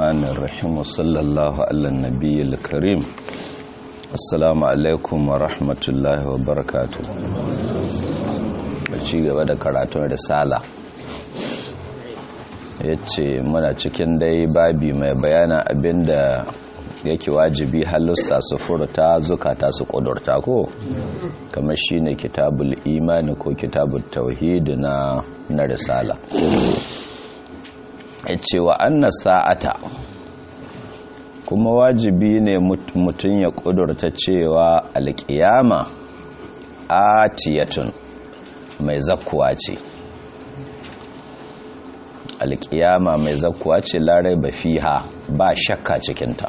الرحمن الرحيم وصلى الله على النبي الكريم السلام عليكم ورحمة الله وبركاته ci gaba da karatun risala ya ce muna cikin dai babi mai bayana abinda yake wajibi halussa su furta zukata su kudurta ko kamar shine kitabul imani ko kitabul tauhid na na risala ya ce wa anna sa'ata kuma wajibi ne mutum ya kudurta cewa alkiyama atiyatun mai zakkuwa ce alkiyama mai zakkuwa ce larai ba fiha ba shakka cikinta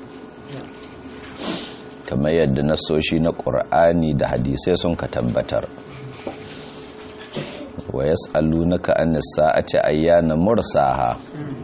kamar yadda nasoshi na ƙur'ani da hadisai sun ka tabbatar wa yas'alunaka anis sa'ati ayyana mursaha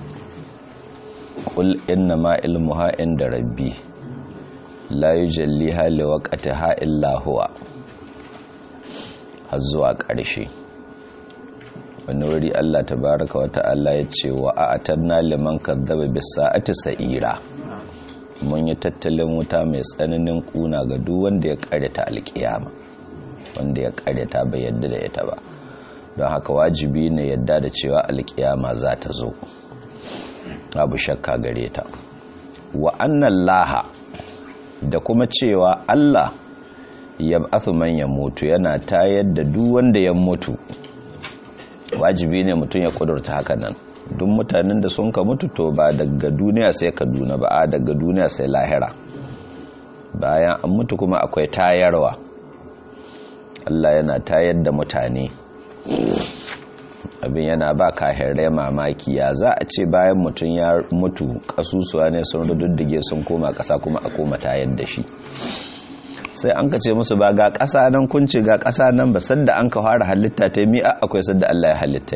qul inna ma ilmuha inda rabbi la yujalliha liwaqtiha illa huwa har zuwa ƙarshe wani wuri Allah tabaraka wa ta'ala ya ce wa a'atanna liman kadzaba bis sa'ati sa'ira mun yi tattalin wuta mai tsananin kuna ga duk wanda ya karyata alkiyama wanda ya karyata bai yadda da ita ba don haka wajibi ne yadda da cewa alkiyama za ta zo abu shakka gare ta wa annan laha da kuma cewa Allah ya man ya mutu yana tayar da duk wanda ya mutu wajibi ne mutum ya kudurta haka nan duk mutanen da sun ka mutu to ba daga duniya sai kaduna ba a daga duniya sai lahira bayan an mutu kuma akwai tayarwa Allah yana tayar da mutane abin yana ba kahirai mamaki ya za a ce bayan mutum ya mutu kasusuwa ne sun rududdige sun koma ƙasa kuma a koma tayar da shi sai an ka ce musu ba ga ƙasa nan kunci ga ƙasa nan ba sadda an ka fara halitta ta mi akwai sadda Allah ya halitta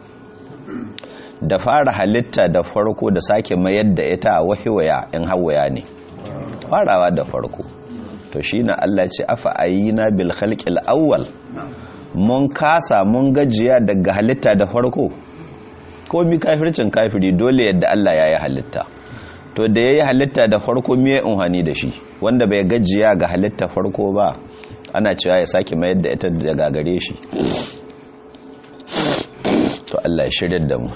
da fara halitta da farko da sake mayar da ita a wahiwaya in hawaya ne farawa da farko to shi na Allah ce afa ayina bil khalqil awwal mun kasa mun gajiya daga halitta da farko ko mi kafircin kafiri dole yadda Allah ya yi halitta to da ya yi halitta da farko miye unhani da shi wanda bai gajiya ga halitta farko ba ana cewa ya sake mayar da ita da gagare shi to Allah ya shirya da mu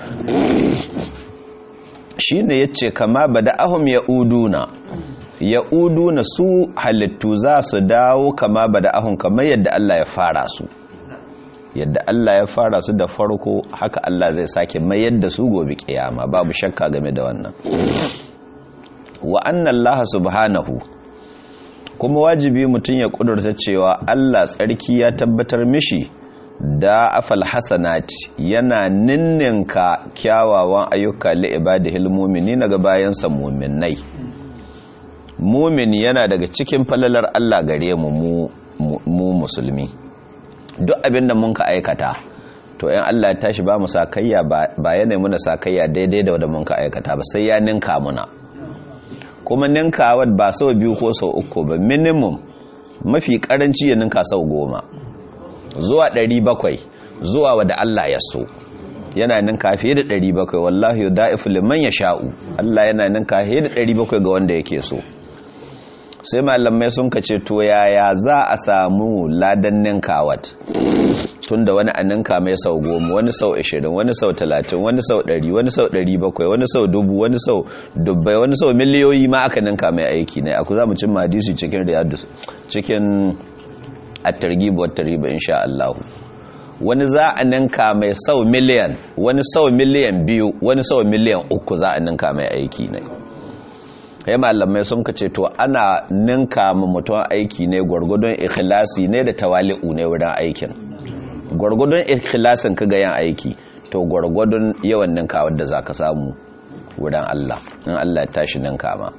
shi ne ya ce kama ba da ahum ya uduna ya uduna su halittu za su dawo kama ba da ahun kamar yadda Allah ya fara su yadda Allah ya fara su da farko haka Allah zai sake mayar da su gobe kiyama babu shakka game da wannan wa annan Allah subhanahu kuma wajibi mutum ya kudurta cewa Allah tsarki ya tabbatar mishi da afal hasanati yana ninninka kyawawan ayyuka li ibadihil mu'minina ga bayansa mu'minai mu'mini yana daga cikin falalar Allah gare mu mu musulmi duk abinda mun ka aikata to yan Allah ya tashi ba mu sakayya ba yana muna sakayya daidai da wanda mun ka aikata ba sai ya ninka muna kuma ninkawa ba sau biyu ko sau uku ba minimum mafi karanci ya ninka sau goma zuwa ɗari bakwai zuwa wadda Allah ya so yana ninka fiye da ɗari bakwai wallahi ya da'ifu liman ya sha'u Allah yana ninka fiye da ɗari bakwai ga wanda yake so sai malamai sun kace to yaya za a samu ladan ninkawat tun da wani a ninka mai sau goma wani sau ashirin wani sau talatin wani sau ɗari wani sau ɗari bakwai wani sau dubu wani sau dubbai wani sau miliyoyi ma aka ninka mai aiki ne aku za mu cin madisi cikin riyadu cikin at-targhib wa tarhib insha Allah wani za a ninka mai sau miliyan wani sau miliyan biyu wani sau miliyan uku za a ninka mai aiki ne kai malamai sun kace to ana ninka ma mutum aiki ne gwargwadon ikhlasi ne da tawali'u ne wurin aikin gwargwadon ikhlasin ka ga yin aiki to gwargwadon yawan ninka wanda zaka samu wurin Allah in Allah ya tashi ninka ma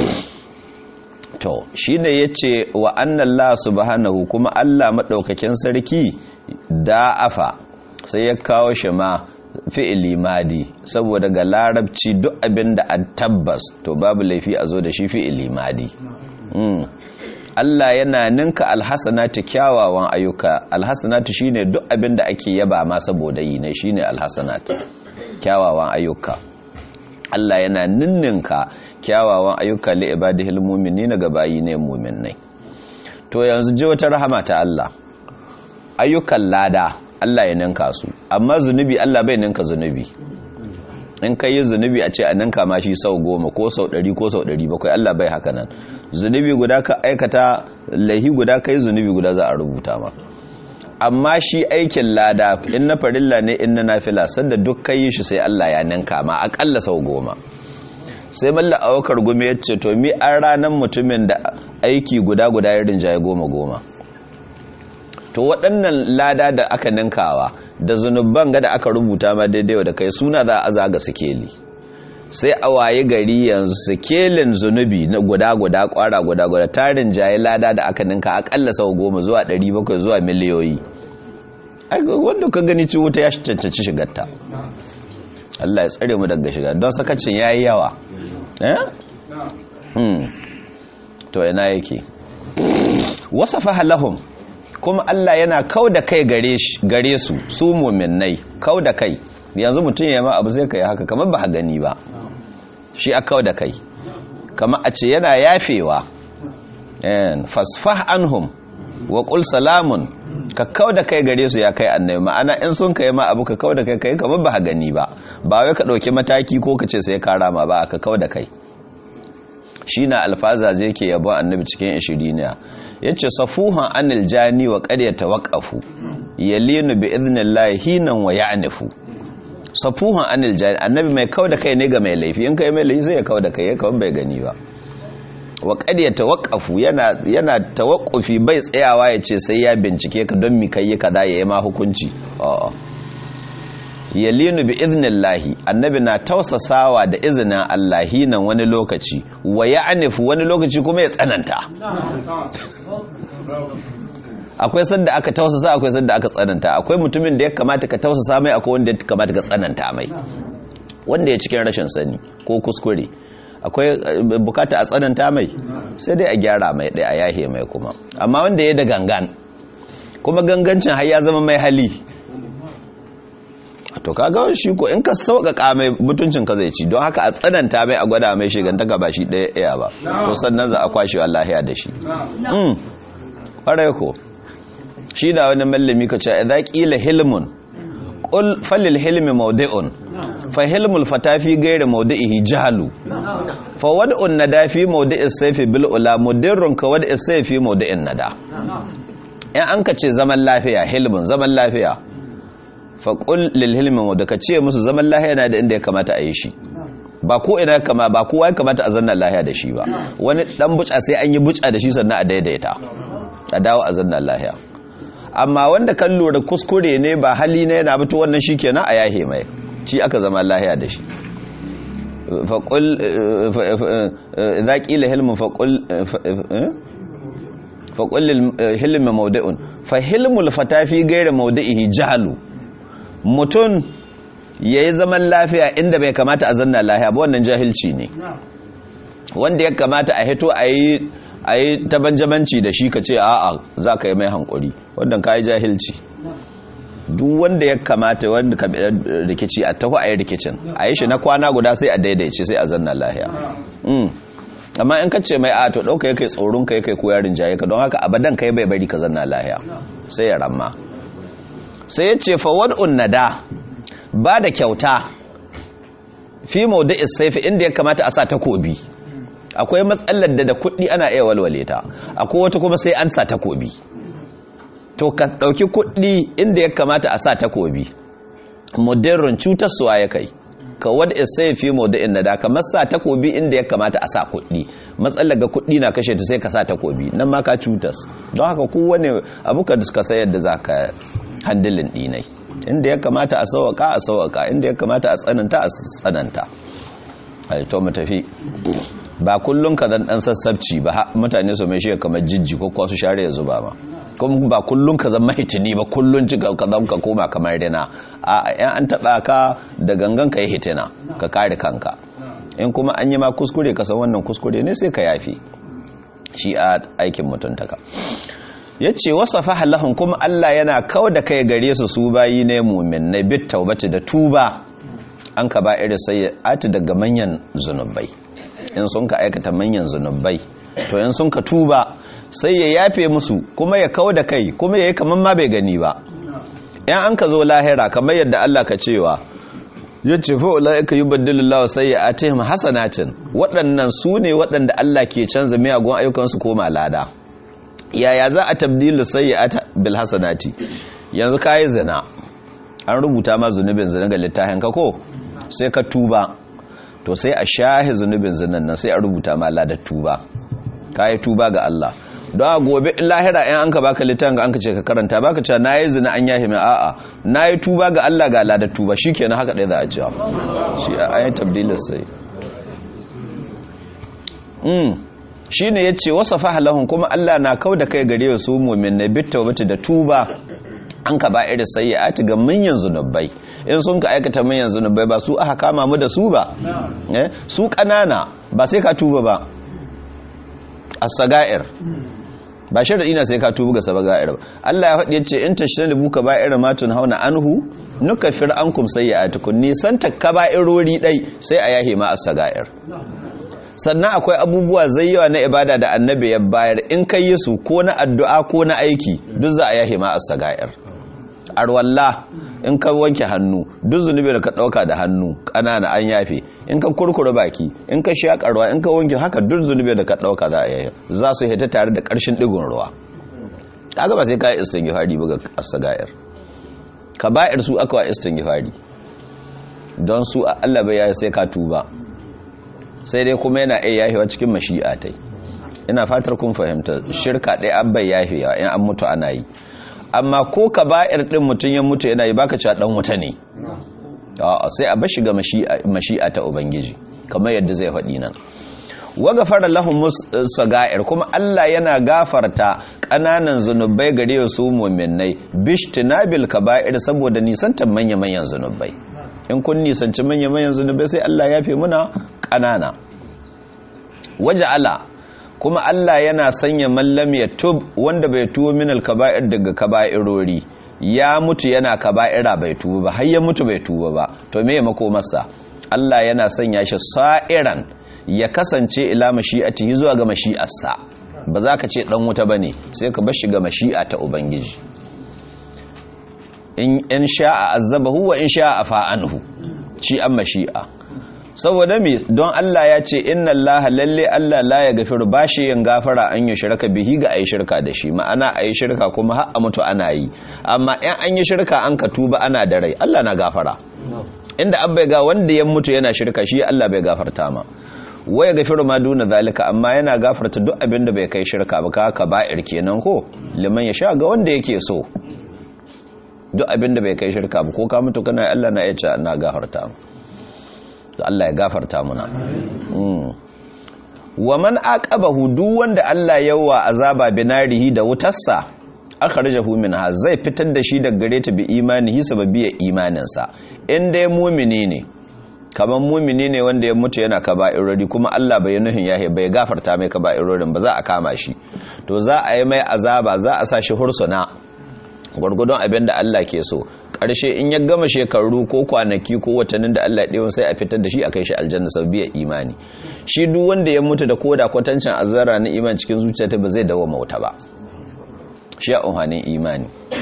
to shi ne ya ce wa annan la subhanahu kuma Allah maɗaukakin sarki da'afa sai ya kawo shi ma fi'ili madi saboda ga larabci duk abin da an tabbas to babu laifi a zo da shi fi'ili madi Allah yana ninka alhassanatu kyawawan ayyuka alhassanatu shine duk abin da ake yaba ma saboda yi ne shine alhassanatu kyawawan ayyuka Allah yana ninninka kyawawan ayyuka li ibadihil mu'minina ga bayi ne mu'minnai to yanzu ji wata rahama ta Allah ayyukan lada Allah ya ninka su amma zunubi Allah bai ninka zunubi in ka yi zunubi a ce a ninka ma shi sau goma ko sau ɗari ko sau ɗari bakwai Allah bai haka nan zunubi guda ka aikata laihi guda ka yi zunubi guda za a rubuta ma amma shi aikin lada in na farilla ne in na nafila sanda duk ka yi shi sai Allah ya ninka ma akalla sau goma sai malla awakar gumi ya ce to mi an ranar mutumin da aiki guda guda ya rinjaye goma goma to waɗannan lada da aka ninkawa da zunubban ga da aka rubuta ma daidai da kai suna za a zaga sikeli sai a waye gari yanzu sikelin zunubi na guda guda kwara guda guda tarin jaye lada da aka ninka akalla sau goma zuwa 700 zuwa miliyoyi wanda ka gani ci wuta ya cancanci shigarta Allah ya tsare mu daga shiga don sakacin ya yi yawa to yana yake wasafa halahum kuma Allah yana kau da kai gare su su muminai kau da kai yanzu mutum ya ma abu zai kai haka kamar ba gani ba shi a kau da kai kamar a ce yana yafewa fasfah anhum wa qul salamun ka kau da kai gare su ya kai annabi ma'ana in sun kai ma abu ka kau da kai kai kamar ba gani ba ba wai ka dauki mataki ko ka ce sai ka rama ba ka kau da kai shi na alfaza zai ke yabon annabi cikin ishiriniya ya ce safuhan anil jani wa ƙarya tawaƙafu yalinu bi idnillahi hinan wa ya'nifu safuhan anil jani annabi mai kau da kai ne ga mai laifi in kai mai laifi sai ya kau da kai ya kawai bai gani ba wa ƙarya tawaƙafu yana yana tawaqqufi bai tsayawa ya ce sai ya bincike ka don mi kai kaza ya yi ma hukunci a'a yalinu bi idnillahi annabi na tausasawa da izinin Allah hinan wani lokaci wa ya'nifu wani lokaci kuma ya tsananta akwai sanda aka tausasa akwai sanda aka tsananta akwai mutumin da ya kamata ka tausasa mai akwai wanda ya kamata ka tsananta mai wanda ya cikin rashin sani ko kuskure akwai bukata a tsananta mai sai dai a gyara mai ɗaya a yahe mai kuma amma wanda ya da gangan kuma gangancin har ya zama mai hali to kaga shi ko in ka sauƙaƙa mai mutuncin ka zai ci don haka a tsananta mai a gwada mai shigantaka ba shi ɗaya ɗaya ba to sannan za a kwashe wallahiya da shi ƙwarai ko shi da wani mallami ka ce idza qila hilmun qul falil hilmi mawdi'un fa hilmul fatafi ghayri mawdi'ihi jahlu fa wad'un nadafi mawdi'is sayfi bil ula mudirrun ka wad'is sayfi mawdi'in nada in an ka ce zaman lafiya hilmun zaman lafiya faƙul lilhilmin wadda ka ce musu zaman lahiya na da inda ya kamata a yi shi ba ko ina kama ba kowa ya kamata a zanna lahiya da shi ba wani dan buca sai an yi buca da shi sannan a daidaita a dawo a zanna lahiya amma wanda kan lura kuskure ne ba hali ne yana fito wannan shi kenan a yahe mai shi aka zama lahiya da shi faƙul za ƙila hilmin faƙul faƙul hilmin maudu'un fa hilmul fatafi gaira maudu'ihi jahalu mutum ya yi zaman lafiya inda bai kamata a zanna lahiya ba wannan jahilci ne wanda ya kamata a hito a yi tabanjamanci da shi ka ce a'a za ka yi mai hankuri wannan ka yi jahilci duk wanda ya kamata wanda ka bi rikici a taho a yi rikicin a yi shi na kwana guda sai a daidaice sai a zanna lahiya amma in ka ce mai a to ɗauka ya kai tsoron ka ya kai ko yarin jaye ka don haka abadan ka yi bai bari ka zanna lahiya sai ya ramma sai ya ce fawad'un nada ba da kyauta fi maudu'is saifi inda ya kamata a sa takobi akwai matsalar da da kuɗi ana iya walwale ta akwai wata kuma sai an sa takobi to ka ɗauki kuɗi inda ya kamata a sa takobi mudirrin cutarsuwa ya kai ka wadda sai fi maudu'in nada kamar sa takobi inda ya kamata a sa kuɗi matsalar ga kuɗi na kashe ta sai ka sa takobi nan ma ka cutas don haka kowane abu ka suka sayar da za ka handilin dinai inda ya kamata a sauwaka a sauwaka inda ya kamata a tsananta a tsananta to mu tafi ba kullun ka zan dan sassabci ba mutane su mai shi kamar jijji ko kwasu share ya zuba ma kuma ba kullun ka zan mahitini ba kullun ci ka zan ka koma kamar dina a yan an taba ka da gangan ka yi hitina ka kare kanka in kuma an yi ma kuskure ka san wannan kuskure ne sai ka yafi shi a aikin mutuntaka ya ce wasa fahallahun kuma Allah yana kawo da kai gare su su bayi ne mumin na bit taubati da tuba an ka ba irin sayyi'ati daga manyan zunubai in sun ka aikata manyan zunubai to in sun ka tuba sai ya yafe musu kuma ya kawo da kai kuma ya yi kamar ma bai gani ba in an ka zo lahira kamar yadda Allah ka cewa ya ce fa'ula'ika yi baddilullah sai ya atihim hasanatin waɗannan su ne waɗanda Allah ke canza miyagun ayyukansu koma lada yaya za a tabdilu sai ya ata bil hasanati yanzu ka yi zina an rubuta ma zunubin zina ga littafin ka ko sai ka tuba to sai a shahi zunubin zinan nan sai a rubuta ma ladar tuba ka yi tuba ga Allah don a gobe in lahira yan an ka baka littafin ga an ka ce ka karanta baka cewa na yi zina an yahi mai a'a na yi tuba ga Allah ga ladar tuba shi kenan haka ɗaya za a cewa shi a ayin tabdilar sai shi ne ya ce wasa fahalahun kuma Allah na kau da kai gare su mumin na bitta wata da tuba an ka ba irin sai ya ga manyan zunubai in sun ka aikata manyan zunubai ba su aka kama mu da su ba su ƙanana ba sai ka tuba ba as-saga'ir ba sharadi na sai ka tubu ga sabaga'ir ba Allah ya faɗi yace in tashran buka ba'ir ma tun hauna anhu nukaffir ankum sayyi'atukum nisan takaba'irori dai sai a yahe ma as-saga'ir sannan akwai abubuwa zai yawa na ibada da annabi ya bayar in kai yi su ko na addu'a ko na aiki duk za a yahe ma as-saga'ir arwalla in ka wanke hannu duk zunubi da ka dauka da hannu kanana an yafe in ka kurkure baki in ka shakarwa in ka wanke haka duk zunubi da ka dauka za a yafe za su hita tare da karshen digon ruwa kaga ba sai ka yi istighfari buga as-sagair kaba'ir su aka wa istighfari don su Allah bai yayi sai ka tuba sai dai kuma yana iya yafewa cikin mashi'a tai ina fatar kun fahimta shirka ɗaya an bai yafewa in an mutu ana yi amma ko ka ba'ir ɗin mutum ya mutu yana yi baka cewa ɗan wuta ne sai a bar shiga mashi'a ta ubangiji kamar yadda zai faɗi nan wa gafara lahum sagair kuma Allah yana gafarta ƙananan zunubai gare su mu'minnai bishtinabil kaba'ir saboda nisantar manya-manyan zunubai in kun nisanci manya-manyan zunubai sai Allah ya fi muna ƙanana waja'ala kuma Allah yana sanya mallam ya tub wanda bai tuwo min alkaba'ir daga kaba'irori ya mutu yana kaba'ira bai tuba ba har ya mutu bai tuba ba to me mako masa Allah yana sanya shi sa'iran ya kasance ila mashi'ati zuwa ga mashi'arsa ba za ka ce dan wuta bane sai ka bar shi ga mashi'a ta ubangiji in in sha'a azabahu wa in sha'a fa'anhu shi an mashi'a saboda mi don Allah ya ce inna Allah lalle Allah la ya gafiru bashi yin gafara an yi shirka bihi ga ayi shirka da shi ma'ana ayi shirka kuma har a mutu ana yi amma in an yi shirka an ka tuba ana da rai Allah na gafara inda an bai ga wanda ya mutu yana shirka shi Allah bai gafarta ma waya gafiru ma duna zalika amma yana gafarta duk abin da bai kai shirka ba ka ba'ir kenan ko liman ya sha ga wanda yake so duk abin da bai kai shirka ba ko ka mutu kana Allah na iya na gafarta Allah ya gafarta muna wa man aqabahu duk wanda Allah yawa azaba binarihi da wutarsa akhrajahu minha zai fitar da shi daga gare ta bi imanihi sababiyar imaninsa in dai mumini ne kaman mumini ne wanda ya mutu yana kaba'irori kuma Allah bai nuhin yahe bai gafarta mai kaba'irorin ba za a kama shi to za a yi mai azaba za a sa shi hursuna gwargwadon abin da Allah ke so ƙarshe in ya gama shekaru ko kwanaki ko watannin da Allah ɗewa sai a fitar da shi a kai shi aljanna sau biya imani shi duk wanda ya mutu da koda kwatancin azara na iman cikin zuciyarta ba zai dawo mauta ba shi a umarnin imani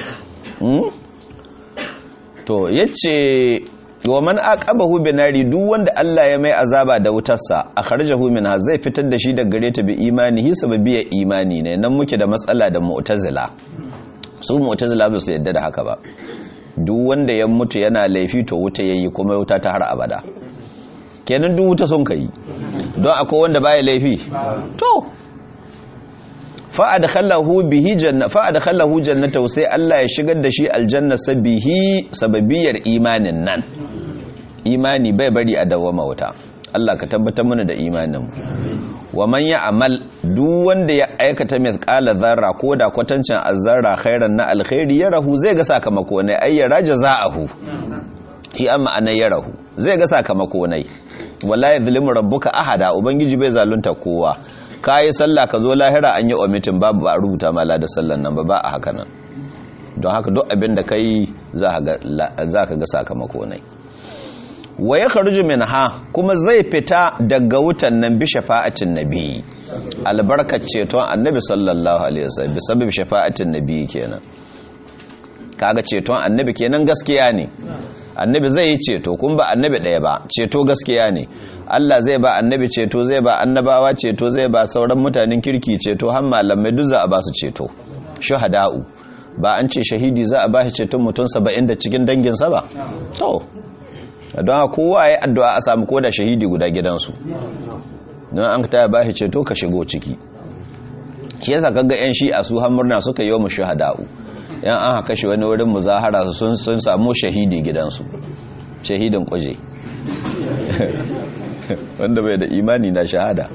to yace wa man aqabahu binari duk wanda Allah ya mai azaba da wutarsa akhrajahu minha zai fitar da shi daga gare ta bi imani hi sababiyar imani ne nan muke da matsala da mu'tazila su mu'tazila ba su yadda da haka ba duk wanda ya mutu yana laifi to wuta yayi kuma wuta ta har abada kenan duk wuta sun kai don akwai wanda baya laifi to fa adkhalahu bihi janna fa adkhalahu jannata sai Allah ya shigar da shi aljanna sabihi sababiyar imanin nan imani bai bari a dawama wuta Allah ka tabbatar mana da imanin wa man ya'mal duk wanda ya aikata mithqala zarra ko da kwatancin azzarra khairan na alkhairi ya rahu zai ga sakamako ne ay yara jazaahu shi amma anai ya rahu zai ga sakamako ne wala yadhlimu rabbuka ahada ubangiji bai zalunta kowa kai sallah ka zo lahira an yi omitin babu ba rubuta mala da sallan nan ba ba a haka nan don haka duk abin da kai za ka ga sakamako ne wa ya kharuju minha kuma zai fita daga wutan nan bi shafa'atin nabi albarkat ceton annabi sallallahu alaihi wasallam bi sabab shafa'atin nabi kenan kaga ceton annabi kenan gaskiya ne annabi zai yi ceto kun ba annabi ɗaya ba ceto gaskiya ne Allah zai ba annabi ceto zai ba annabawa ceto zai ba sauran mutanen kirki ceto har malamai duk za a ba su ceto shuhada'u ba an ce shahidi za a ba shi ceton mutum saba'in da cikin danginsa ba to don kowa ya addu'a a samu koda shahidi guda gidansu don an ta ba shi ceto ka shigo ciki shi yasa kaga yan shi a su murna suka yi wa mu shuhada'u yan an haka shi wani wurin muzahara sun sun samu shahidi gidansu shahidin kuje wanda bai da imani na shahada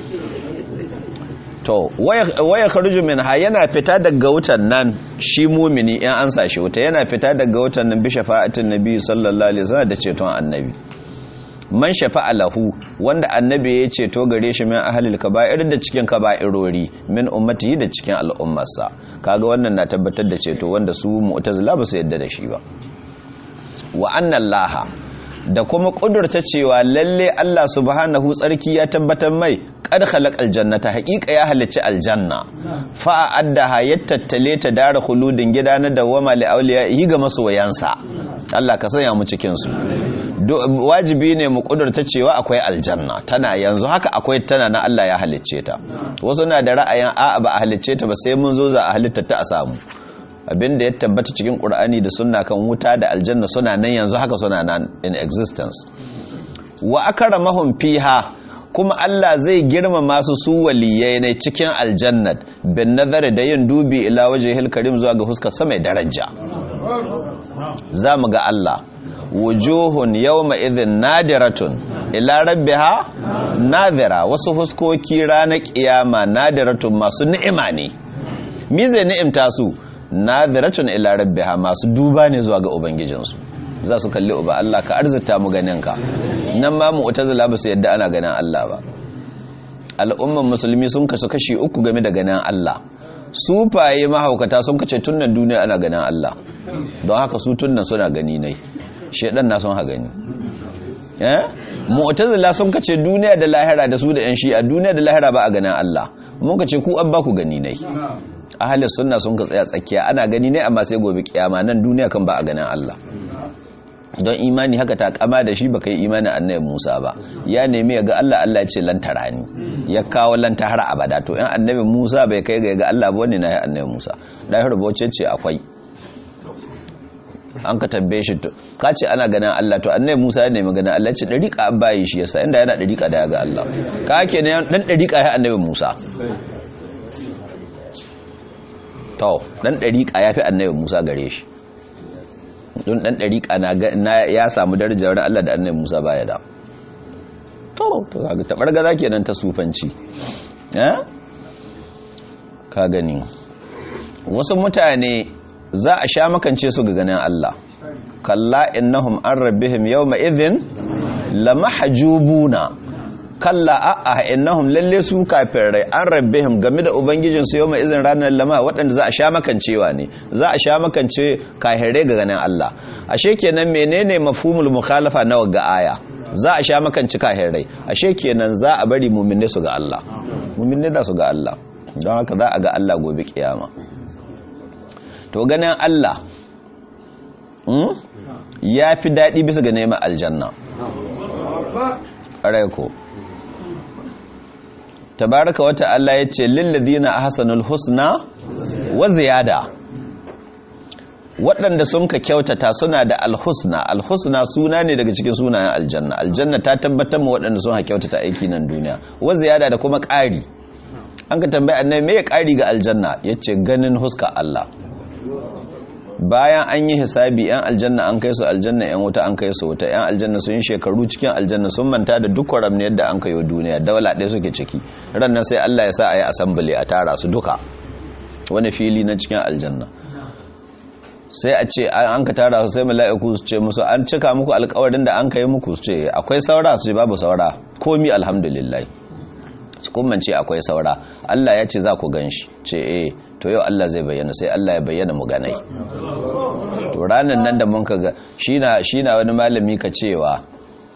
to waya kharuju minha yana fita daga wutan nan shi mumini in an sashi wuta yana fita daga wutan nan bi shafa'atin nabi sallallahu alaihi wasallam da ceton annabi man shafa'a lahu wanda annabi ya ceto gare shi min ahlil kaba'ir da cikin kaba'irori min ummatihi da cikin al'ummarsa kaga wannan na tabbatar da ceto wanda su mu'tazila ba su yadda da shi ba wa anna allaha da kuma kudurta cewa lalle Allah subhanahu tsarki ya tabbatar mai qad khalaqal jannata haqiqa ya halicci aljanna fa addaha yattattale ta dara khuludin gida na dawama li awliya yi ga masoyansa Allah ka sanya mu cikin su wajibi ne mu kudurta cewa akwai aljanna tana yanzu haka akwai tana na Allah ya halicce ta wasu na da ra'ayin a'a ba a halicce ta ba sai mun zo za a halitta ta a samu abinda ya tabbata cikin ƙur'ani da sunna kan wuta da aljanna suna nan yanzu haka suna nan in existence wa akramahum fiha kuma Allah zai girmama su su waliyai ne cikin aljannat bin nazari da yin dubi ila wajhil karim zuwa ga huskar sama daraja za mu ga Allah wujuhun yawma idhin nadiratun ila rabbiha nadira wasu huskoki ranar kiyama nadiratun masu ni'ima ne mi zai ni'imta su nadiratun ila rabbiha masu duba ne zuwa ga ubangijinsu za su kalli uba Allah ka arzita mu ganin ka nan ma mu'tazila ba su yadda ana ganin Allah ba al'umman musulmi sun kasu kashi uku game da ganin Allah sufaye mahaukata sun kace tunnan duniya ana ganin Allah don haka su tunnan suna gani nai shedan na sun ha gani eh mu'tazila sun kace duniya da lahira da su da yan shi'a duniya da lahira ba a ganin Allah mun kace ku an ba ku gani nai ahalin sunna sun ka tsaya tsakiya ana gani ne amma sai gobe kiyama nan duniya kan ba a ganin Allah don imani haka ta kama da shi baka yi imani annabi Musa ba ya nemi ya ga Allah Allah ya ce lan tarani ya kawo lan har abada to in annabi Musa bai kai ga ga Allah ba wani na ya annabi Musa da ya rubuce ce akwai an ka tambaye shi to ka ce ana ganin Allah to annabi Musa ya nemi ganin Allah ya ce dariqa abbayi shi yasa inda yana dariqa da ya ga Allah ka ke ne dan dariqa ya annabi Musa to dan dariqa ya fi annabi Musa gare shi don dan dariƙa na ya samu darajar Allah da annabi Musa baya da to to kaga tabargaza kenan ta sufanci eh ka gani wasu mutane za a sha makance su ga ganin Allah kalla innahum an rabbihim yawma idhin lamahjubuna kalla a'a innahum lalle su kafirai an rabbihim game da ubangijin su yawma izin ranar lama waɗanda za a sha makancewa ne za a sha makance kafirai ga ganin Allah ashe kenan menene mafhumul mukhalafa na ga aya za a sha makanci kafirai ashe kenan za a bari mu'minne su ga Allah mu'minne da su ga Allah don haka za a ga Allah gobe kiyama to ganin Allah ya fi daɗi bisa ga neman aljanna ƙarai ko tabaraka wata Allah ya ce lillazina ahsanul husna wa ziyada waɗanda sun ka kyautata suna da alhusna alhusna suna ne daga cikin sunayen aljanna aljanna ta tabbatar mu waɗanda sun ka kyautata aiki nan duniya wa ziyada da kuma ƙari an ka tambaya annabi me ya ƙari ga aljanna yace ganin huska Allah bayan an yi hisabi yan aljanna an kai su aljanna yan wuta an kai su wuta yan aljanna sun yi shekaru cikin aljanna sun manta da duk kwaram ne yadda an kayo duniya daula ɗaya suke ciki rannan sai Allah ya sa a yi assembly a tara su duka wani fili na cikin aljanna sai a ce an ka tara su sai mala'iku su ce musu an cika muku alkawarin da an kai muku su ce akwai saura su ce babu saura komi alhamdulillah su kuma ce akwai saura Allah ya ce za ku gan shi ce eh to yau Allah zai bayyana sai Allah ya bayyana mu ganai to ranan nan da mun kaga shina shina wani malami ka cewa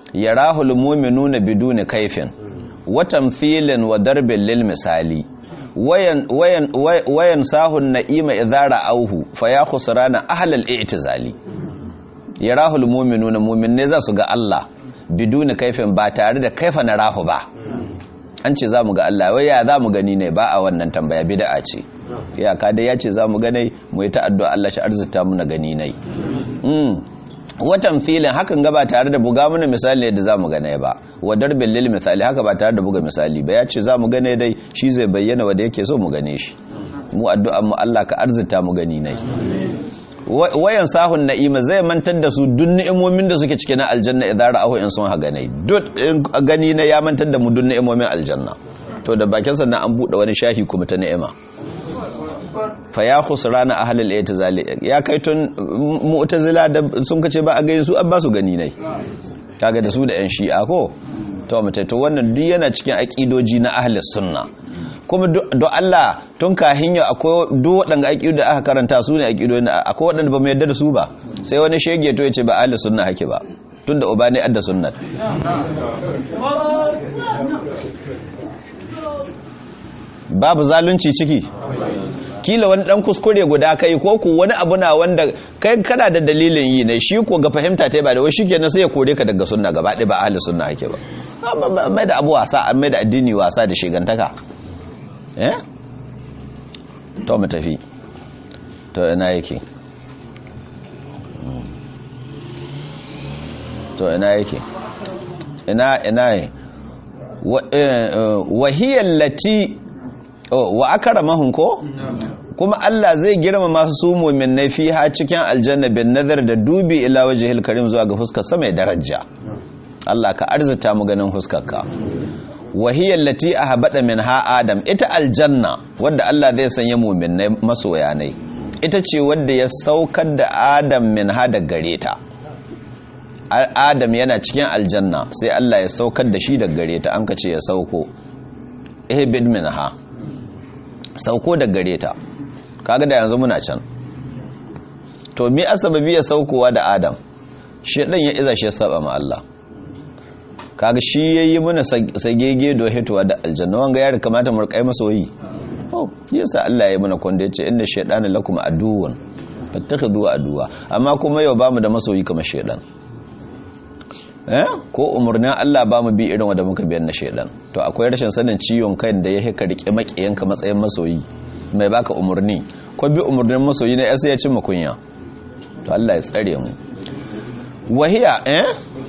yarahul mu'minuna biduni kaifin wa tamthilin wa darbin lil misali wayan wayan wayan sahun na'ima idara auhu fa ya khusrana ahlal i'tizali yarahul mu'minuna mu'minne za su ga Allah biduni kaifin ba tare da kaifa na rahu ba an ce za mu ga Allah wai ya za mu gani ne ba a wannan tambaya bid'a ce ya ka dai ya ce za mu gane mu yi ta'addu'a Allah shi arzuta mu na gani nai watan filin hakan ga ba tare da buga mana misali yadda za mu gane ba wa darbin lil misali haka ba tare da buga misali ba ya ce za mu gane dai shi zai bayyana wanda yake so mu gane shi mu addu'an mu Allah ka arzuta mu gani nai wayan sahun na'ima zai mantar da su duk ni'imomin da suke cike na aljanna idan ra'ahu in sun haga ne duk gani na ya mantar da mu duk ni'imomin aljanna to da bakin sa na an bude wani shahi kuma ta ni'ima fa ya khusrana ahlul i'tizali ya kai tun mu'tazila da sun kace ba a gani su an ba su gani ne kaga da su da yan shi'a ko to mutai to wannan duk yana cikin aqidoji na ahlus sunna kuma don Allah tun kahin yau akwai duk waɗanda aƙidu da aka karanta su ne aƙidu akwai waɗanda ba mu yarda da su ba sai wani shege to ya ce ba ahli sunna hake ba tun da uba ne adda sunnat babu zalunci ciki kila wani dan kuskure guda kai ko ku wani abu na wanda kai kana da dalilin yi ne shi ko ga fahimta ta ba da wai shikenan sai ya kore ka daga sunna gaba ɗaya ba ahli sunna hake ba mai da abu wasa mai da addini wasa da shigantaka eh to mu tafi to ina yake to ina yake ina ina wahiyar lati wa akramahum ko kuma Allah zai girma masu su mu'minai fiha cikin aljanna bin nazar da dubi ila wajhil karim zuwa ga fuskar sa mai daraja Allah ka arzuta mu ganin fuskarka wahiyar lati a habaɗa min ha adam ita aljanna wadda Allah zai sanya muminai masoya ne ita ce wadda ya saukar da adam min ha da gare ta adam yana cikin aljanna sai Allah ya saukar da shi da gare ta an ka ce ya sauko ihbid min ha sauko da gare ta kaga da yanzu muna can to me asababi ya saukowa da adam shedan ya iza shi ya saba ma Allah kaga shi yayi mana sagege do hitowa da aljanna wanga ya kamata mu rikai masoyi oh yasa Allah ya yi mana kwanda yace inna shaytana lakum aduwwan fattakhidhu aduwa amma kuma yau bamu da masoyi kamar shaydan eh ko umurnin Allah bamu bi irin wanda muka biyan na shaydan to akwai rashin sanin ciwon kai da ya hika rike makiyanka matsayin masoyi mai baka umurni ko bi umurnin masoyi ne sai ya cin makunya to Allah ya tsare mu wahiya eh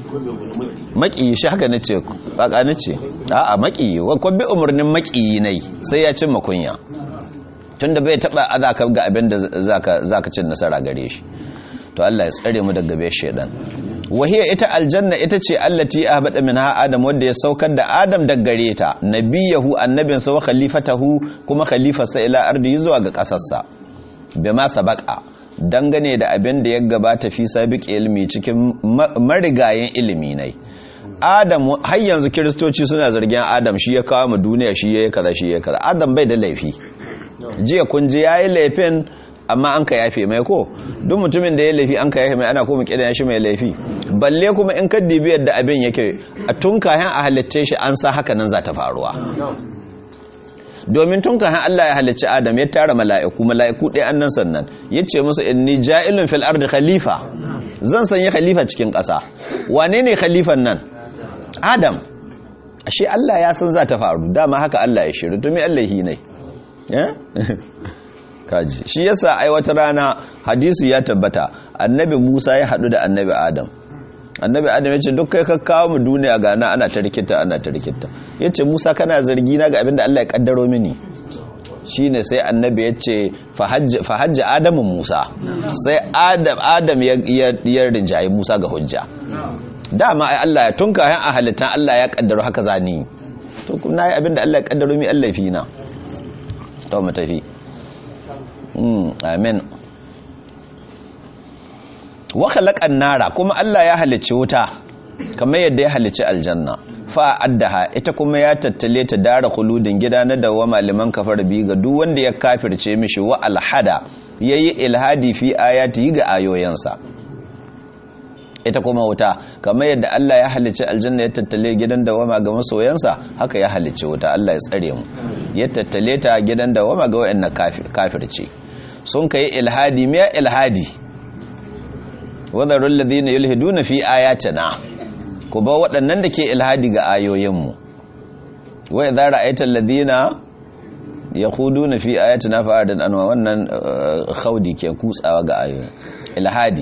maƙiyi shi haka nace ƙaƙa nace a'a maƙiyi ko bi umarnin maƙiyi ne sai ya cin makunya tunda bai taba azaka ga abin da zaka zaka cin nasara gare shi to Allah ya tsare mu daga bai shedan wahiya ita aljanna ita ce allati ahbada minha adam wanda ya saukar da adam daga gare ta nabiyahu annabin sa wa khalifatahu kuma khalifarsa ila ardi zuwa ga kasarsa bima sabaqa dangane da abin da ya gabata fi sabiq ilmi cikin marigayen ilimi ne adam har yanzu kiristoci suna zargin adam shi ya kawo mu duniya shi ya kaza shi ya kaza adam bai da laifi jiya kun ji yayi laifin amma an ka yafe mai ko duk mutumin da ya laifi an ka yafe mai ana kuma kidan shi mai laifi balle kuma in ka dibi yadda abin yake a tun kayan a halitta shi an sa haka nan za ta faruwa domin tun kayan Allah ya halicci Adam ya tara mala'iku mala'iku ɗaya annan sannan ya ce musu inni ja'ilun fil ardi khalifa zan sanya khalifa cikin ƙasa wane ne khalifan nan Adam ashe Allah ya san za ta faru dama haka Allah ya shiru to me Allah yi ne kaji shi yasa ai wata rana hadisi ya tabbata annabi Musa ya haɗu da annabi Adam annabi adam ya ce duk kai kakkawo mu duniya gana ana ta rikita ana ta rikita ya ce musa kana zargi na ga abinda allah ya kaddaro mini shi ne sai annabi ya ce fahajji adamun musa sai adam ya rinjaye musa ga hujja dama ai allah ya tunka yan a halittan allah ya kaddaro haka zani to kuna yi abinda allah ya kaddaro mi allah fi na to mu tafi amin wa khalaqan nara kuma Allah ya halicci wuta kamar yadda ya halicci aljanna fa addaha ita kuma ya tattale ta dara khuludin gida na dawa malaman kafar bi ga duk wanda ya kafirce mishi wa alhada yayi ilhadi fi ayati ga ayoyansa ita kuma wuta kamar yadda Allah ya halicci aljanna ya tattale gidan dawama ga masoyansa haka ya halicci wuta Allah ya tsare mu ya tattale ta gidan dawama ga wayannan kafirce sun kai ilhadi me ilhadi wadarul ladina yulhiduna fi ayatina ku ba waɗannan da ke ilhadi ga ayoyinmu wa idza ra'aita alladhina yakhuduna fi ayatina fa'adan anwa wannan khaudi ke kutsawa ga ayoyin ilhadi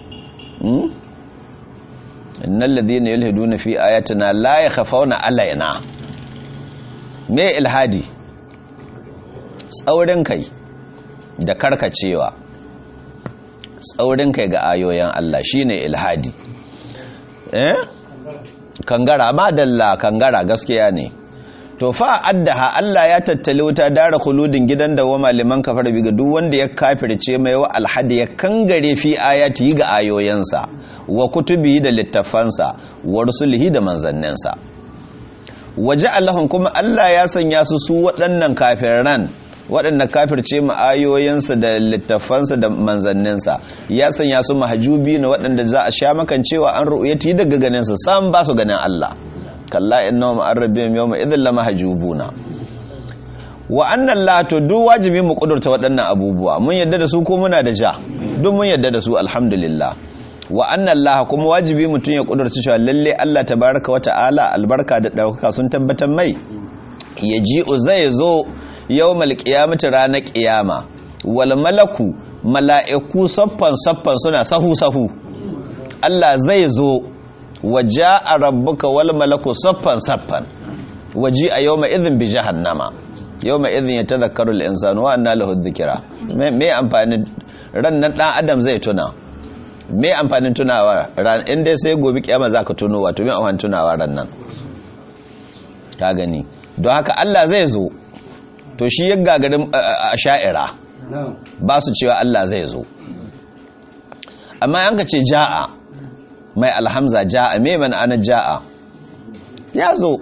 innal ladhina yulhiduna fi ayatina la yakhafawna alaina me ilhadi tsaurin kai da karkacewa tsaurin kai ga ayoyin Allah shine ilhadi eh kangara madalla kangara gaskiya ne to fa addaha Allah ya tattali wuta dara khuludin gidan da wa maliman kafar biga duk wanda ya kafirce mai wa alhadi ya kangare fi ayati ga ayoyansa wa kutubi da littafansa wa rusulihi da manzanninsa waje Allahun kuma Allah ya sanya su su waɗannan kafiran waɗanda kafirce mu ayoyinsa da littafansa da manzanninsa ya sanya su mahajubi na waɗanda za a sha makan cewa an ru'yati daga ganinsa sam ba su ganin Allah kalla innahum arrabihim yawma idhil lamahjubuna wa anna la to duk wajibi mu kudurta waɗannan abubuwa mun yadda da su ko muna da ja duk mun yadda da su alhamdulillah wa anna Allah kuma wajibi mutun ya kudurta cewa lalle Allah tabaraka wa ta'ala albarka da dauka sun tabbatar mai yaji'u zai zo yawmal qiyamati ranar qiyama wal malaku mala'iku saffan saffan suna sahu sahu Allah zai zo waja a rabbuka wal malaku saffan saffan waji a yau ma izin bi jahannama yau ma izin ya tazakaru al'insanu wa anna lahu dhikra me amfanin ran nan dan adam zai tuna me amfanin tunawa ran inda sai gobe kiyama zaka tuno wato me amfanin tunawa ran nan ka gani don haka Allah zai zo to shi ya gagarin sha'ira ba su cewa Allah zai zo amma yanka ce ja'a mai alhamza ja'a me man ana ja'a ya zo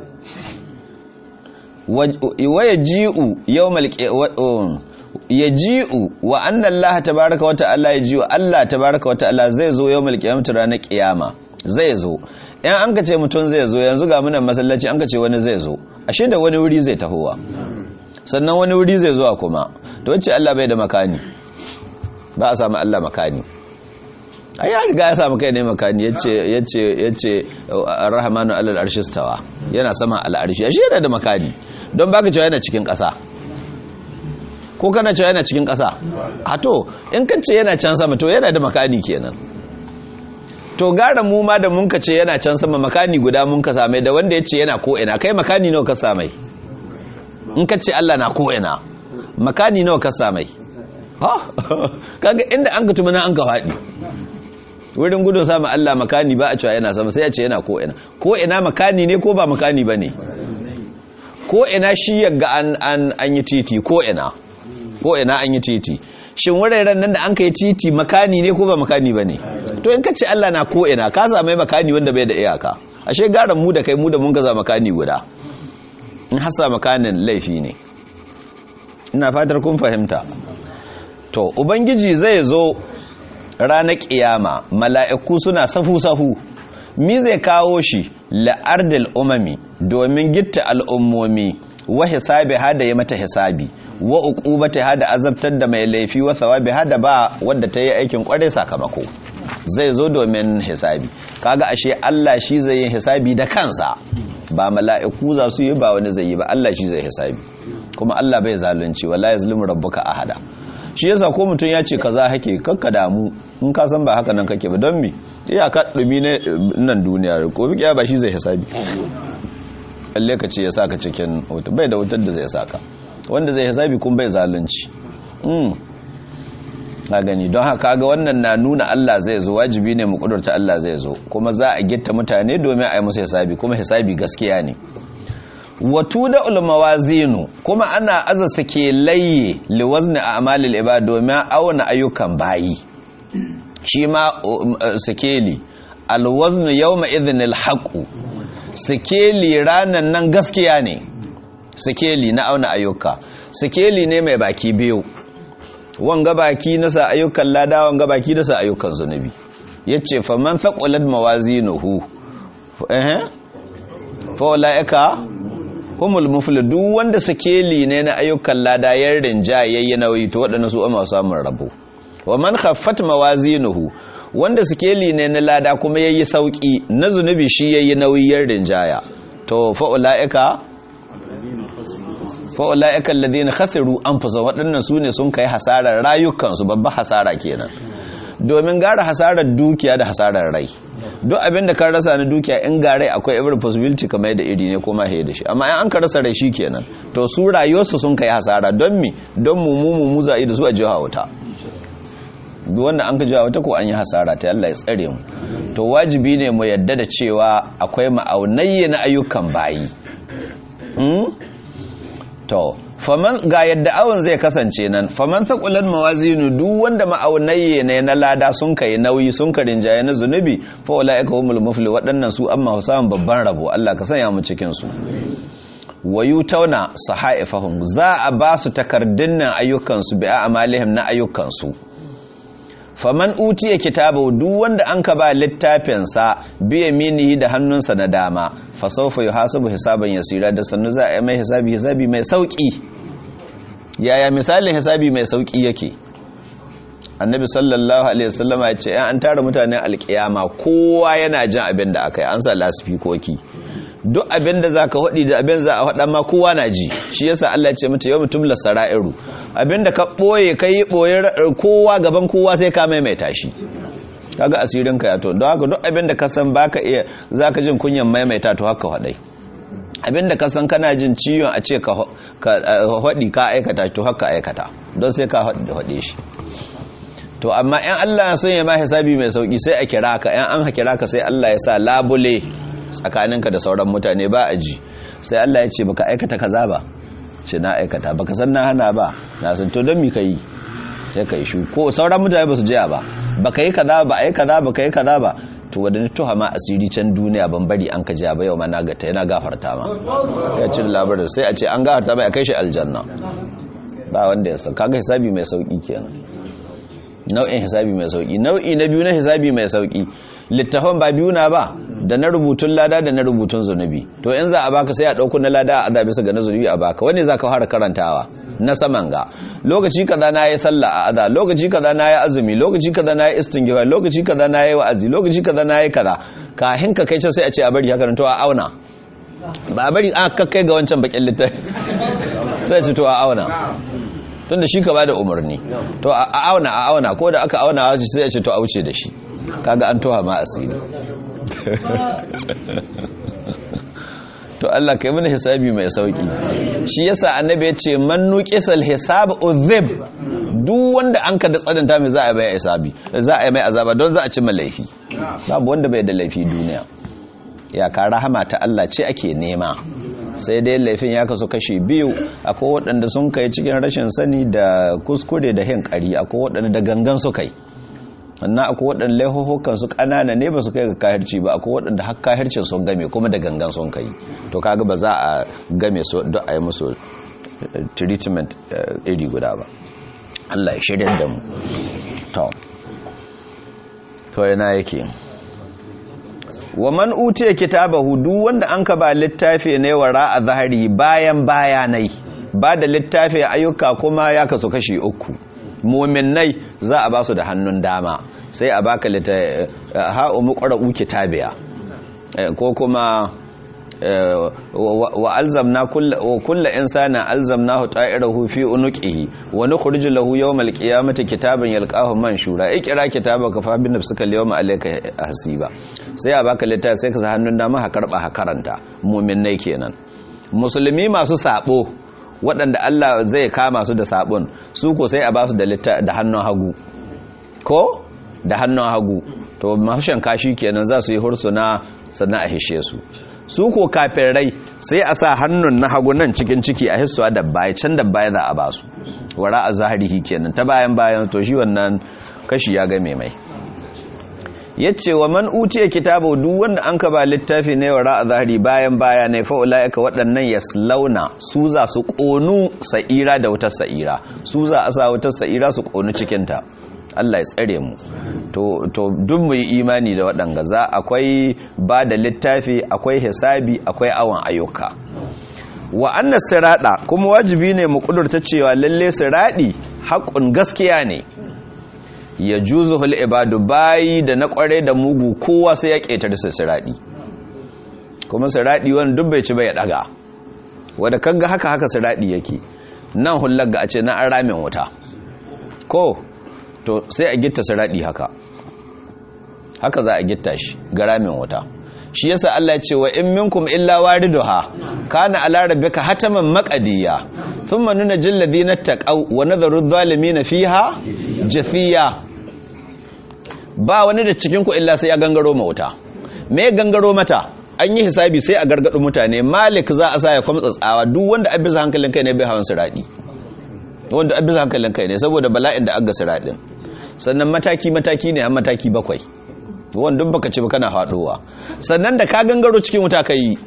waya ji'u yawmal ya ji'u wa anna Allah tabaraka wata Allah ya ji'u Allah tabaraka wata Allah zai zo yawmal qiyamati ranar qiyama zai zo in an ka ce mutum zai zo yanzu ga munan masallaci an ka ce wani zai zo ashe da wani wuri zai tahowa sannan wani wuri zai zuwa kuma to wacce Allah bai da makani ba a samu Allah makani ai ya riga ya samu kai ne makani yace yace yace ar-rahmanu alal arshi stawa yana sama al-arshi ashe yana da makani don baka cewa yana cikin ƙasa ko kana cewa yana cikin ƙasa a to in ka ce yana can sama to yana da makani kenan to gara mu ma da mun ka ce yana can sama makani guda mun ka same da wanda yace yana ko ina kai makani nawa ka same in ka ce Allah na ko ina makani nawa ka same ha kaga inda an ka tumana an ka faɗi wurin gudun samun Allah makani ba a cewa yana sama sai a ce yana ko'ina ko'ina makani ne ko ba makani ba ne ko'ina shi yaga an yi titi ko'ina ko'ina an yi titi shin wuraren nan da an ka yi titi makani ne ko ba makani ba ne to in ka ce Allah na ko'ina ka same makani wanda bai da iyaka ashe garan mu da kai mu da mun gaza makani guda in hasa makanin laifi ne ina fatar kun fahimta to ubangiji zai zo ranar ƙiyama mala'iku suna safu-safu mi zai kawo shi la'ardil umami domin gitta al'ummomi wa hisabi hada ya mata hisabi wa uqubata hada azabtar da mai laifi wa thawabi hada ba wadda ta yi aikin kware sakamako zai zo domin hisabi kaga ashe Allah shi zai yi hisabi da kansa ba mala'iku za su yi ba wani zai yi ba Allah shi zai hisabi kuma Allah bai zalunci wala yazlimu rabbuka ahada shi yasa ko mutum ya ce kaza hake kakka damu in ka san ba haka nan kake ba don mi iya ka dumi ne nan duniya ko bikiya ba shi zai hisabi alle ka ce ya saka cikin wuta bai da wutar da zai saka wanda zai hisabi kun bai zalunci mm na gani don haka ga wannan na nuna Allah zai zo wajibi ne mu kudurta Allah zai zo kuma za a gitta mutane domin a yi musu hisabi kuma hisabi gaskiya ne watu da ulmawazinu kuma ana aza sake laye liwazni a amalil ibad domin auna ayyukan bayi shi ma sikeli alwaznu yawma idhinil haqu sikeli ranan nan gaskiya ne sikeli na auna ayyuka sikeli ne mai baki biyu wanga baki na sa ayyukan lada wanga baki na sa ayyukan zunubi yace faman thaqulat mawazinuhu eh fa ulaika humul mufli duk wanda sakeli ne na ayyukan lada yan rinja yayi nauyi to waɗannan su amma samun rabo wa man khaffat mawazinuhu wanda sakeli ne na lada kuma yayi sauki na zunubi shi yayi nauyi yan rinjaya to fa ulaika fa ulaika alladhina khasiru anfusahum waɗannan su ne sun kai hasarar rayukansu babban hasara kenan domin gara hasarar dukiya da hasarar rai duk abinda kan rasa na dukiya in ga rai akwai every possibility kamar da iri ne kuma haye da shi amma in an ka rasa rai shi kenan to su rayuwarsu sun kai hasara don mi don mu mu mu za'i da su a jiha wuta duk wanda an ka jiha wuta ko an yi hasara ta Allah ya tsare mu to wajibi ne mu yadda da cewa akwai ma'aunayye na ayyukan bayi to faman ga yadda awon zai kasance nan faman thaqulan mawazinu duk wanda ma'aunayye ne na lada sun kai nauyi sun ka rinjaye na zunubi fa ulaika humul mufli waɗannan su amma samun babban rabo Allah ka sanya mu cikin su wayutauna sahaifahum za a ba su takardun nan ayyukan su bi a'malihim na ayyukan su faman utiya kitabu duk wanda an ka ba littafinsa biya minihi da hannunsa na dama fa sawfa yuhasabu hisaban yasira da sannu za a yi mai hisabi hisabi mai sauki yaya misalin hisabi mai sauki yake annabi sallallahu alaihi wasallam ya ce an tara mutanen alkiyama kowa yana jin abin da aka yi an sa lasifikoki duk abin da zaka hodi da abin za a hada ma kowa na ji shi yasa Allah ya ce mata yawmu tumla sara'iru abin da ka boye kai boye kowa gaban kowa sai ka maimaita shi kaga asirin ka ya to don haka duk abin da ka san baka iya zaka jin kunyan maimaita to haka hadai abin da ka san kana jin ciwon a ce ka hadi ka aikata to haka aikata don sai ka hade shi to amma in Allah ya son ya ma hisabi mai sauki sai a kira ka in an kira ka sai Allah ya sa labule tsakaninka da sauran mutane ba a ji sai Allah ya ce baka aikata kaza ba ce na aikata baka san na hana ba na san to don mi kai sai kai shu ko sauran mutane ba su jiya ba baka yi kaza ba ai kaza baka yi kaza ba to wadda tuha ma asiri can duniya ban bari an ka jiya ba yau ma na gata yana gafarta ma ya ci labarin sai a ce an gafarta ba ya kai shi aljanna ba wanda ya san kaga hisabi mai sauki kenan nau'in hisabi mai sauki nau'i na biyu na hisabi mai sauki littafan ba biyu na ba da na rubutun lada da na rubutun zunubi to in za a baka sai a dauko na lada a azabi ga na zunubi a baka wani zaka fara karantawa na saman ga lokaci kaza na yi sallah a aza lokaci kaza na yi azumi lokaci kaza na yi istinghfar lokaci kaza na yi wa'azi lokaci kaza na yi kaza kahin ka kai can sai a ce a bari haka to a auna ba a bari a kakkai ga wancan bakin littafi sai a ce to a auna tun da shi ka bada umarni to a auna a auna ko da aka auna sai a ce to a wuce da shi kaga an toha ma asiri to Allah kai mana hisabi mai sauki shi yasa annabi ya ce man nuqisal hisab udhib duk wanda an ka da tsananta mai za a mai hisabi za a mai azaba don za a ci laifi babu wanda bai da laifi duniya ya ka rahama ta Allah ce ake nema sai dai laifin ya kasu kashi biyu akwai waɗanda sun kai cikin rashin sani da kuskure da hin ƙari akwai waɗanda da gangan su kai sannan akwai waɗanda laifukan su ƙanana ne ba su kai ga kahirci ba akwai waɗanda har kahircin sun game kuma da gangan sun kai to kaga ba za a game su don a yi musu treatment iri guda ba Allah ya shirya da mu to to yana yake wa man utiya kitabahu duk wanda an ka ba littafi ne wara a zahari bayan bayanai ba da littafi ayyuka kuma ya kasu kashi uku muminai za a ba su da hannun dama sai a baka littafi ha'u muqra'u kitabiya ko kuma wa alzamna kullu insana alzamnahu ta'irahu fi unuqihi wa nukhriju lahu yawmal qiyamati kitaban yalqahu manshura ikra kitabaka fa bi nafsika al-yawma alayka hasiba sai a baka littafi sai ka sa hannun dama ha karba ha karanta mu'minnai kenan musulmi masu sabo waɗanda Allah zai kama su da sabon su ko sai a ba su da da hannun hagu ko da hannun hagu to mafishan kashi kenan za su yi hursuna sannan a hishe su su ko kafirai sai a sa hannun na hagu nan cikin ciki a hissuwa da baya can da baya za a ba su wara a zaharihi kenan ta bayan bayan to shi wannan kashi ya game mai yace wa man utiya kitabu duk wanda an ka ba littafi ne wara a zahari bayan baya ne fa ulaika waɗannan yaslauna su za su ƙonu sa'ira da wutar sa'ira su za a sa wutar sa'ira su ƙonu cikin ta Allah ya tsare mu to to duk mu yi imani da waɗanga za akwai ba da littafi akwai hisabi akwai awon ayyuka wa annas sirada kuma wajibi ne mu kudurta cewa lalle siradi haƙun gaskiya ne ya juzuhul ibadu bayi da na kware da mugu kowa sai ya ƙetare su siradi kuma siradi wani duk bai ci bai daga wanda kaga haka haka siradi yake nan hullar ga a ce na an ramin wuta ko to sai a gitta siradi haka haka za a gitta shi ga ramin wuta shi yasa Allah ya ce wa in minkum illa wariduha kana ala rabbika hataman maqadiya thumma nunjil ladina taqaw wa nadharu adh-dhalimin fiha jafiya ba wani da cikin ku illa sai ya gangaro ma wuta me gangaro mata an yi hisabi sai a gargadu mutane malik za a sa ya kwamtsa tsawa duk wanda abisa hankalin kai ne bai hawan siradi wanda abisa hankalin kai ne saboda bala'in da aga siradin sannan mataki mataki ne a mataki bakwai wanda duk baka ci ba kana faduwa sannan da ka gangaro cikin wuta ka yi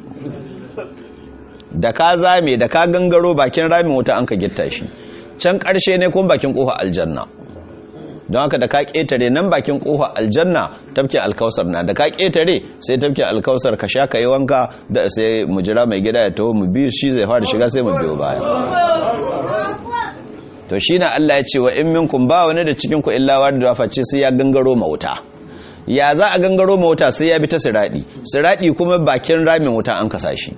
da ka zame da ka gangaro bakin ramin wuta an ka gitta shi can karshe ne kuma bakin kofa aljanna don haka da ka ketare nan bakin kofa aljanna tafkin alkausar na da ka ketare sai tafkin alkausar ka sha ka yi wanka da sai mu jira mai gida ya taho mu biyu shi zai fara shiga sai mu biyo baya to shi na Allah ya ce wa in minkum ba wani da cikin ku illa wadda face sai ya gangaro ma wuta ya za a gangaro ma wuta sai ya bi ta siradi siradi kuma bakin ramin wuta an kasa shi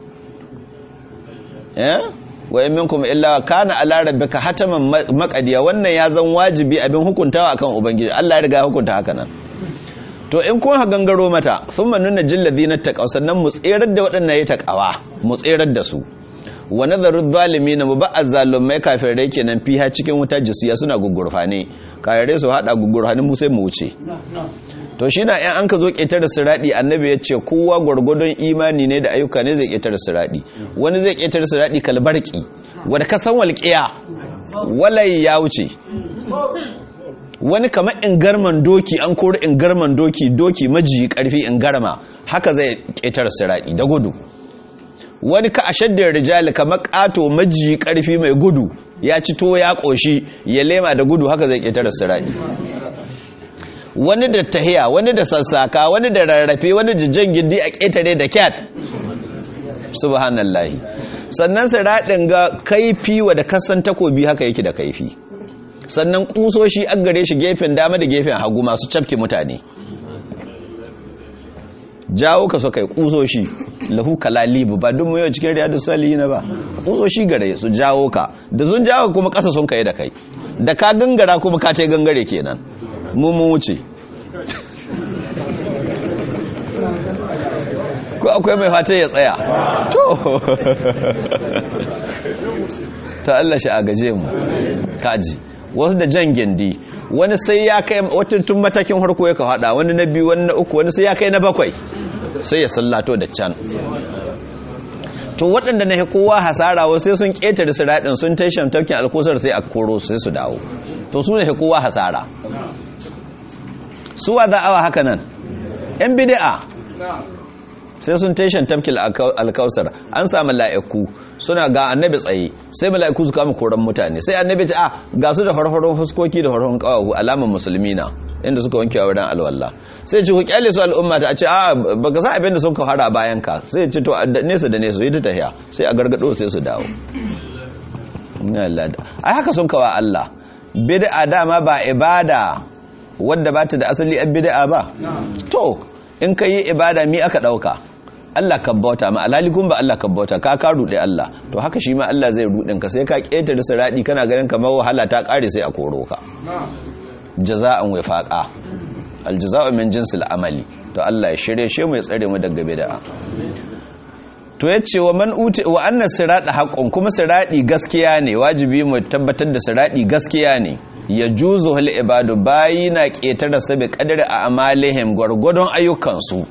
eh wa in minkum illa kana ala rabbika hataman maqadiya wannan ya zan wajibi abin hukuntawa akan ubangiji Allah ya riga ya hukunta haka nan to in kun ha gangaro mata thumma nunna jil ladina taqaw sannan mu tserar da waɗannan ya taqawa mu tserar da su wa nadharu zalimin mu ba azzalumai kafirai kenan fiha cikin wuta jisiya suna gugurfane kafirai su hada gugurfane mu sai mu wuce to shi na yan an ka zo ƙetare siraɗi annabi ya ce kowa gwargwadon imani ne da ayyuka ne zai ƙetare siraɗi wani zai ƙetare siraɗi kalbarki wadda ka san walƙiya walai ya wuce wani kamar ingarman doki an kori ingarman doki doki majiyi ƙarfi ingarma haka zai ƙetare siraɗi da gudu wani ka a shaddar rijali kamar ƙato majiyi ƙarfi mai gudu ya ci to ya ƙoshi ya lema da gudu haka zai ƙetare siraɗi wani da tahiya wani da sassaka wani da rarrafe wani da jan gindi a ƙetare da kyat subhanallahi sannan siraɗin ga kaifi wa da kasan takobi haka yake da kaifi sannan ƙusoshi an gare shi gefen dama da gefen hagu masu cafke mutane jawo ka so kai ƙusoshi lahu kalalibu ba duk mu yau cikin riyadu salihina ba ƙusoshi gare su jawo ka da sun jawo kuma ƙasa sun kai da kai da ka gangara kuma ka ta gangare kenan mu mu wuce ko akwai mai fata ya tsaya to ta Allah shi a gaje mu kaji wasu da jan gindi wani sai ya kai wata tun matakin harko ya ka hada wani na biyu wani na uku wani sai ya kai na bakwai sai ya sallato da can to waɗanda na kowa hasara wasu sai sun ƙetare su raɗin sun tashin tafkin alkusar sai a koro sai su dawo to su ne kowa hasara suwa za awa haka nan yan bidi'a sai sun tashin tafkil alkausar an samu la'iku suna ga annabi tsaye sai mala'iku su kama koran mutane sai annabi ce a ga su da farfaron fuskoki da farfaron kawahu alaman musulmi na inda suka wanke wurin alwalla sai ce ku kyale su al'umma ta ce a baka san abin da sun ka fara bayan ka sai ce to nesa da nesa yi ta tahiya sai a gargado sai su dawo ai haka sun kawa Allah bid'a dama ba ibada wadda ba ta da asali an bid'a ba to in ka yi ibada mi aka dauka Allah ka bauta ma alhalikun ba Allah ka bauta ka ka rude Allah to haka shi ma Allah zai rudin ka sai ka ketare siradi kana ganin kamar wahala ta kare sai a koro ka jaza'an wifaqa aljaza'u min jinsil amali to Allah ya shirye shi mu ya tsare mu daga bid'a to yace wa man uti wa anna sirada haqqun kuma siradi gaskiya ne wajibi mu tabbatar da siradi gaskiya ne ya juzu hal ibadu bayi na ƙetare sabi kadari a amalihim gwargwadon ayyukansu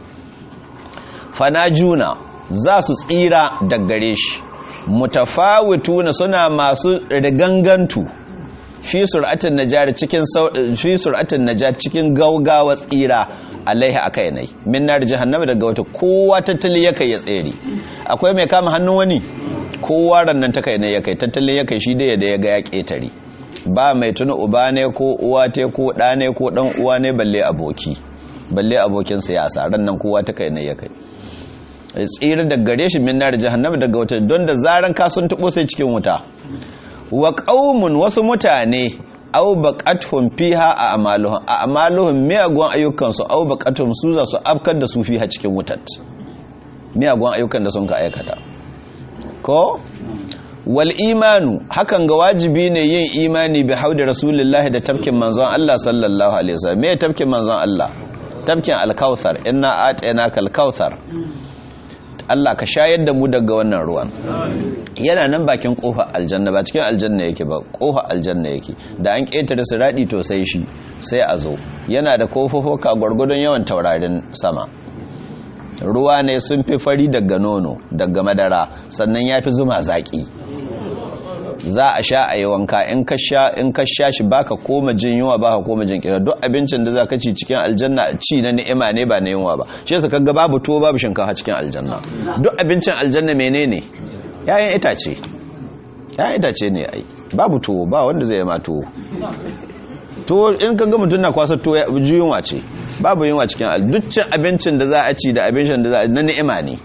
fanajuna za su tsira daggare shi mutafawituna suna masu rigangantu fi sur'atin najar cikin fi sur'atin najar cikin gaugawa tsira alaihi akai nai min nar jahannama daga wata kowa tattali yake ya tsere akwai mai kama hannun wani kowa rannan ta kai ne yake tattalin yake shi da ya ga ya ketare ba mai tuna uba ne ko uwa te ko ɗa ne ko ɗan uwa ne balle aboki balle abokin siyasa ran nan kowa ta kai ne ya kai tsira da gare shi min nar jahannama daga wuta don da zaran ka sun tubo sai cikin wuta wa qaumun wasu mutane aw baqatuhum fiha a amaluhum a amaluhum miyagun ayyukan su aw baqatuhum su za su afkar da su fiha cikin wutat miyagun ayyukan da sun ka aikata ko wal imanu hakan ga wajibi ne yin imani bi haudi rasulullahi da tafkin manzon Allah sallallahu alaihi wasallam me tafkin manzon Allah tafkin al-kautsar inna atayna kal-kautsar Allah ka shayar da mu daga wannan ruwan yana nan bakin kofa aljanna ba cikin aljanna yake ba kofa aljanna yake da an ketare siradi to sai shi sai a zo yana da kofofoka gwargwadon yawan taurarin sama ruwa ne sun fi fari daga nono daga madara sannan ya fi zuma zaki za a sha a yi wanka in ka sha shi baka koma jin yunwa baka koma jin kira duk abincin da za ka ci cikin aljanna ci na ni'ima ne ba na yunwa ba shi yasa kaga babu tuwo babu shinkafa cikin aljanna duk abincin aljanna menene yayin itace yayin itace ne ai babu tuwo ba wanda zai ma tuwo tuwo in kaga mutum na kwasa tuwo yunwa ce babu yunwa cikin aljanna duk cin abincin da za a ci da abincin da za a na ni'ima ne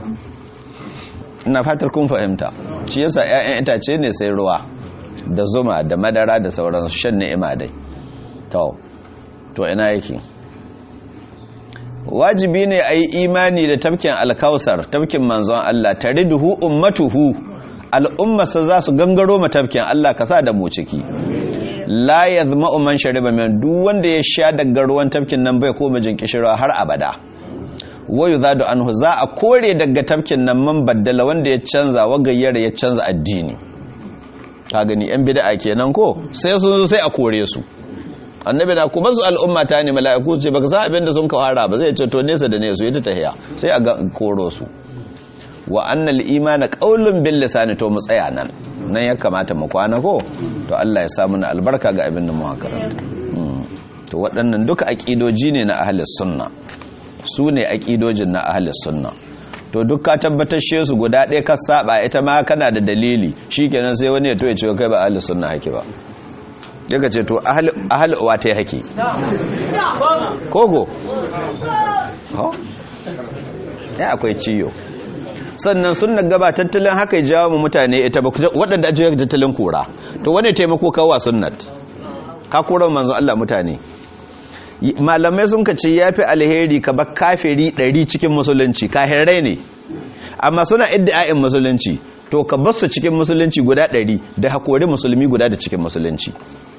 ina fatar kun fahimta shi yasa ƴaƴan itace ne sai ruwa da zuma da madara da sauran shan ni'ima dai to to ina yake wajibi ne a yi imani da tafkin alkausar tafkin manzon Allah tariduhu ummatuhu al'ummarsa za su gangaro ma tafkin Allah ka sa da mu ciki la yazma'u man shariba min duk wanda ya sha daga ruwan tafkin nan bai koma jin kishirwa har abada wayu zadu anhu za a kore daga tafkin nan man baddala wanda ya canza wagayyar ya canza addini ka gani yan bid'a kenan ko sai sun zo sai a kore su annabi na kuma su al'umma ta ne mala'iku ce baka san abin da sun kawara ba zai ce to nesa da nesa ita tahiya sai a koro su wa annal imana qaulun bil lisani to mu tsaya nan nan ya kamata mu kwana ko to Allah ya sa mana albarka ga abin da mu karanta to waɗannan duka aqidoji ne na ahlus sunna su ne aƙidojin na ahalis sunna to duk ka tabbatar she su guda ɗaya ka saba ita ma kana da dalili shikenan sai wani ya to ya ce kai ba ahalis sunna hake ba daga ce to ahal uwa ta hake koko ya akwai ciyo sannan sunna gaba tattalin haka ya jawo mu mutane ita ba waɗanda ajiyar tattalin kura to wani taimako kawa sunnat ka kura manzo Allah mutane malamai sun ka ce ya fi alheri ka ba kafiri ɗari cikin musulunci kahirai ne amma suna iddi'a'in musulunci to ka basu cikin musulunci guda ɗari da haƙori musulmi guda da cikin musulunci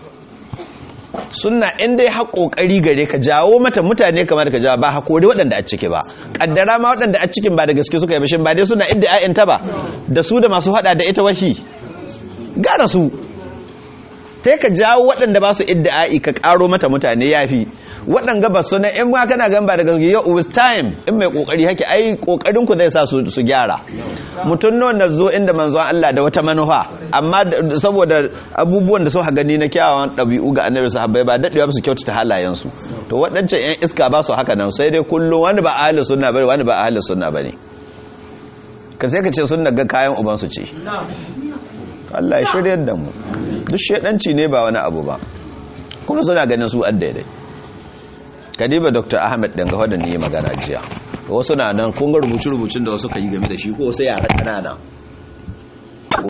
suna inda ya haƙoƙari gare ka jawo mata mutane kamar ka jawo ba haƙori waɗanda a ciki ba ƙaddara ma waɗanda a cikin ba da gaske suka yi bashin ba dai suna iddi'a'in ta ba da su da masu haɗa da ita wahi gara su ta ka jawo waɗanda ba su iddi'a'i ka ƙaro mata mutane ya fi waɗanda ba su na in ma kana gan ba da gaske yau with time in mai ƙoƙari hake ai ƙoƙarin ku zai sa su gyara mutum nawa na zo inda manzon Allah da wata manufa amma saboda abubuwan da suka gani na kyawawan ɗabi'u ga annabi sahabbai ba daɗewa ba su kyautata halayensu to waɗancan 'yan iska ba su haka nan sai dai kullum wani ba ahli sunna bane wani ba ahli sunna bane ka sai ka ce sunna ga kayan ubansu ce Allah ya shiryar da mu duk shedanci ne ba wani abu ba kuma suna ganin su an daidai kadiba dr ahmed ɗin gawa da ni magana jiya wasu na nan kunga rubuce-rubucin da wasu ka yi game da shi ko wasu yara ƙanana